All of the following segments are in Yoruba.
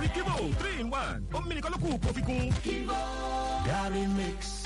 Kivo three in one ó mímí nìkan ló kù kó fi kún. Kivo Gary Mix.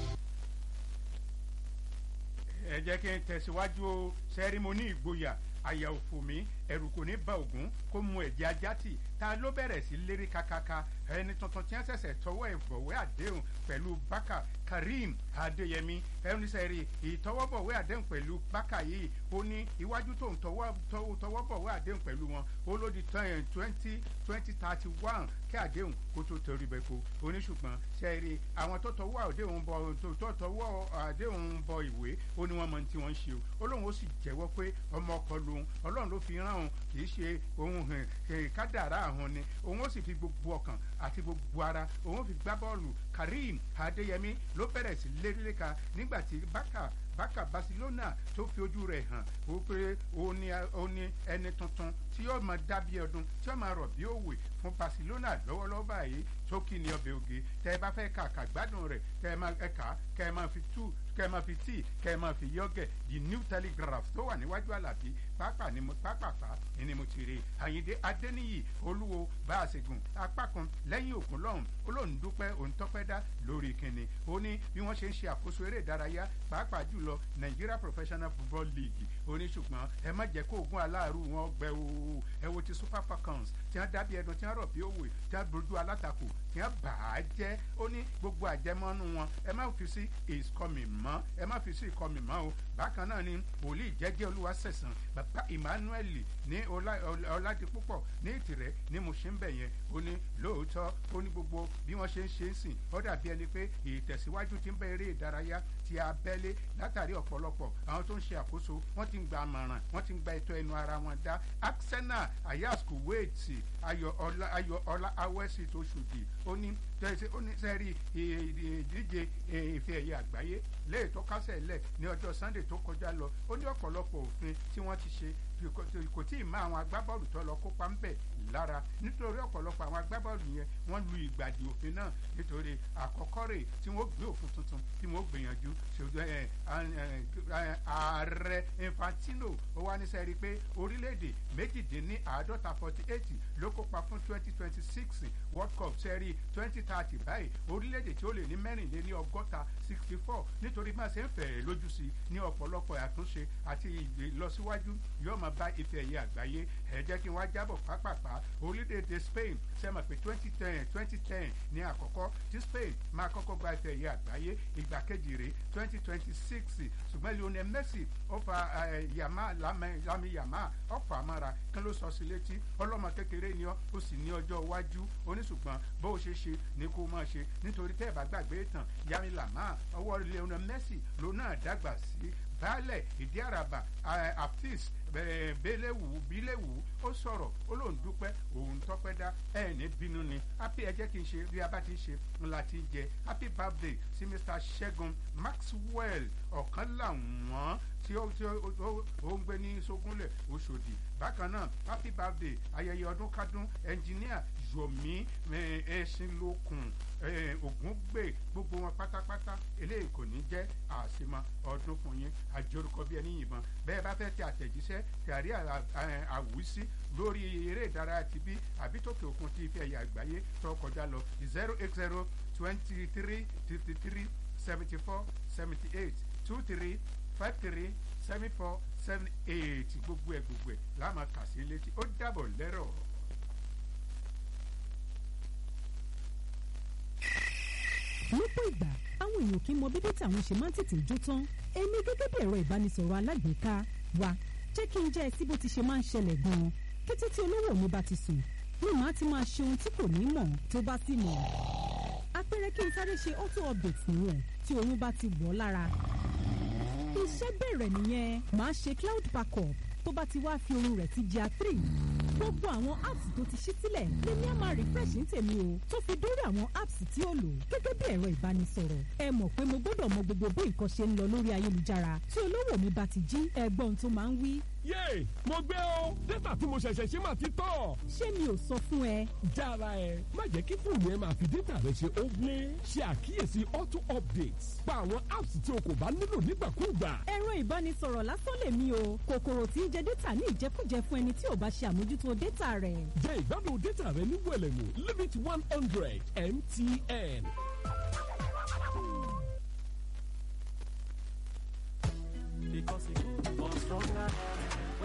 ẹ jẹ́ kí n tẹ̀síwájú o sẹ́rímọ́nì ìgboyà àyà òfò mi ẹ̀rù kò ní ba ògún kó mu ẹ̀jẹ̀ ajá tì ta ló bẹ̀rẹ̀ sí lérí kakaka ẹni tuntun tí wọ́n ṣẹ̀ṣẹ̀ tọwọ́ ìbọ̀wé àdéhùn pẹ̀lú bákà karim adéyẹmí ẹni sẹ́rí ìtọwọ́bọ̀wé àdéhùn pẹ̀lú bákà yìí ó ní iwájú tó ń tọwọ́bọ̀wé àdéhùn pẹ̀lú wọn ó ló di twenty twenty thirty one kí àdéhùn kó tó torí bẹ́ẹ̀ kó oníṣùgbọ́n sẹ́rí àwọn tó tọwọ́ àdéhùn bọ tó tọwọ́ àdéhùn bọ ìwé ó ní wọ́n mọ tí wọ́n ń ṣe o ó lóun ó sì jẹ́wọ́ pé ọmọ ọkọ lòun ọlọ́run ló fi rán òun kì í ṣe ohun kádàrá àwọn ni òun ó sì fi gbogbo ọkàn àti gbogbo ara òun ó fi gbá bọ́ọ̀lù karim adéyẹmí ló bẹ̀rẹ̀ sí lérílẹ́ka nígbà tí bákà bákà barcelona tó fi ojú rẹ̀ hàn ó pé ó ní ẹni tuntun tí yóò máa dábí ọdún tí yóò máa rọ̀ bí òwe fún barcelona lọ́wọ́lọ́wọ́ báyìí tó kí ni ọbẹ̀ oge tẹ́ ẹ bá fẹ́ kà kà gbádùn rẹ̀ kẹ́ ẹ máa ẹ̀ka kẹ́ ẹ máa fi tú kẹ́ ẹ máa fi tíì kẹ́ ẹ máa fi yọ́gẹ̀ the new telegraph tó wà níwájú àlàbí pápá ni mo pápápá ni mo ti rí àyíndé adéníyì olúwo bá a ṣe gùn apá kan lẹ́yìn òkun lọ́hùn olóhùn dúpẹ́ òun tọ́pẹ́ dá lórí kínní ó ní bí wọ́n ṣe ń ṣe àkóso eré ìdárayá pàápàá jùlọ nigeria professional football league ó ní ṣùgbọ́n ẹ má jẹ́ kó oògùn aláàrú wọn gbẹ o ẹ wo ti super falcons tí wọ́n dábìí ẹdun tí wọ́n rọ̀ bí òwe tí wọ́n dojú alátakò tí wọ́n bà á jẹ́ ó ní gbogbo àjẹmọ́nú wọn ẹ má fi sí is coming mọ́ ẹ má fi sí ìkọmì mọ́ o bákan náà ni wòlíì jẹ́jẹ́ olúwa sẹ̀sán bàbá emmanuel ní ọládipúpọ̀ ní ìtìrẹ́ ní mo ṣe ń bẹ̀ yẹn ó ní lóòótọ́ ó ní gbogbo bí wọ́n ṣe ń ṣe ń sìn ó dàbí ẹni pé ìtẹ̀síwájú ti ń bẹ eré ìdárayá ti abẹ́lé látàrí ọ̀pọ̀lọpọ̀ àwọn tó ń ṣe àkóso wọ́n ti ń gba àmọ̀ràn wọ́n ti ń gba ètò ẹnu ara wọn dá arsenal ayas kuwait ayọ̀ ọlá ayọ̀ ọlá awẹ́sì tó ṣùdì ó ní ó ní sẹ́rí ìdíje ìfẹ́ ẹ̀yẹ àgbáyé léè tó kásẹ̀ lẹ̀ ní ọjọ́ sunday tó kọjá lọ ó ní ọ̀pọ̀lọpọ̀ òfin tí wọ́n ti ṣe kò tí ì má àwọn agbábọ́ọ̀lù tó lọ kópa ń bẹ̀ lára nítorí ọ̀pọ̀lọpọ̀ àwọn agbábọ́ọ̀lù yẹn wọ́n lu ìgbàdì òfin náà nítorí àkọ́kọ́ rè tí wọ́n gbé òfin tuntun tí wọ́n gbìyànjú ààrẹ infantino ó wá níṣẹ́ rí i pé orílẹ̀-èdè méjìdínláàádọ́ta forty eight ló kópa fún twenty twenty six world cup sẹ́rí twenty thirty báyìí orílẹ̀-èdè tí ó lè ní mẹ́rìnléní ọgọ́ta sixty four nítorí má ṣe ń fẹ̀rẹ̀ lójú sí ní ọ̀pọ̀lọpọ̀ àtúnṣe àti ìlọsíwájú yóò máa bá ife ẹ̀yẹ àgbáyé ẹ jẹ́ kí n wá jábọ̀ pápápá orílẹ̀-èdè spain sẹ́mọ̀ pé twenty ten twenty ten ní àkọ́kọ́ tí spain máa kọ́kọ́ gba ife ẹ̀yẹ àgbáyé ìgbà kejì rèé twenty twenty six ṣùgbọ́n lionel messi ó fa yàmá lámì yàmá ọ̀fà amára kí ló sọ sí létí ọlọ́mọ kékeré ni ọ́ ó sì ní ọjọ́ iwájú oníṣùgbọ́n bó o ṣe ṣe ni kó o máa ṣe nítorí tẹ́ ẹ̀ bá gbàgbé tán yàmí làmá ọwọ́ lionel messi ló náà dàgbà sí baálẹ̀ ìdí àràbà aptis bẹ́lẹ̀wù bílẹ̀wù ó sọ̀rọ̀ ó lóun dúpẹ́ òun tọ́pẹ́ dá ẹ̀ ní bínú ni happy ẹ jẹ́ kí n ṣe bí a bá ti ṣe ńlá ti jẹ happy birthday sí mr segun maxwell ọ̀kan làwọn tí ó tí ó ń gbé ní sógúnlẹ̀ oṣòdì bákan náà happy birthday ayẹyẹ ọdún kádún ẹnjìníà yomi ẹṣinlókun ògúngbè gbogbo wọn pátápátá eléyìí kò ní jẹ́ àṣemọ ọdún fún yín àjọrúkọ bí ẹni yìnbọn bẹ́ẹ̀ bá fẹ́ tẹ àtẹ̀jíṣẹ́ tẹ̀rí àwùsí lórí eré ìdárayá ti bí àbí tókè òkun ti fi ẹ̀yà àgbáyé tó kọjá lọ zero eight zero twenty three fifty three seventy four seventy eight two three five three seven four seven eight gbogbo ẹ̀ gbogbo ẹ̀ láàmú kà sí létí ó dàbọ̀ lẹ́rọ̀. lọ́pọ̀ ìgbà àwọn èèyàn kì í mọ bí dátà àwọn ṣe máa ń tètè jó tán èmi gẹ́gẹ́ bí ẹ̀rọ ìbánisọ̀rọ̀ alágbèéká wa jẹ́ kí n jẹ́ ẹ sí bó ti ṣe máa ń ṣẹlẹ̀ gan-an kété tí olówó mi bá ti sùn ní màá ti máa ṣe ohun tí kò ní mọ̀ tó bá sì mọ̀ apẹ̀rẹ̀ kí n sáré ṣe auto update nìyẹn tí oyún bá ti wọ̀ lára iṣẹ́ bẹ̀rẹ̀ nìyẹn màá ṣe cloud backup tó bá ti wá fi ohun rẹ̀ sí jà three gbogbo àwọn apps tó ti ṣí sílẹ̀ lèmi á máa refresh ní tèmi o tó fi dórí àwọn apps tí ó lò gẹ́gẹ́ bí ẹ̀rọ ìbánisọ̀rọ̀ ẹ mọ̀ pé mo gbọ́dọ̀ mọ gbogbo bó nǹkan ṣe ń lọ lórí ayélujára tí olówó mi bá ti jí ẹgbọ́n tó máa ń wí yéè mo gbé o dátà tí mo ṣẹ̀ṣẹ̀ ṣe máa ti tọ̀. ṣé mi ò sọ fún ẹ jára ẹ má jẹ́ kí fóònù ẹ máa fi dátà rẹ ṣe óblé ṣe àkíyèsí auto updates pa àwọn apps tí o kò bá nílò nígbàkúùgbà. ẹ̀rọ ìbánisọ̀rọ̀ lásán lèmi o kòkòrò tí ń jẹ dátà ní ìjẹkújẹ fún ẹni tí ò bá ṣe àmójútó dátà rẹ̀. jẹ́ ìgbádùn dátà rẹ ní wẹ̀lẹ̀mú limit one hundred mtn. Because it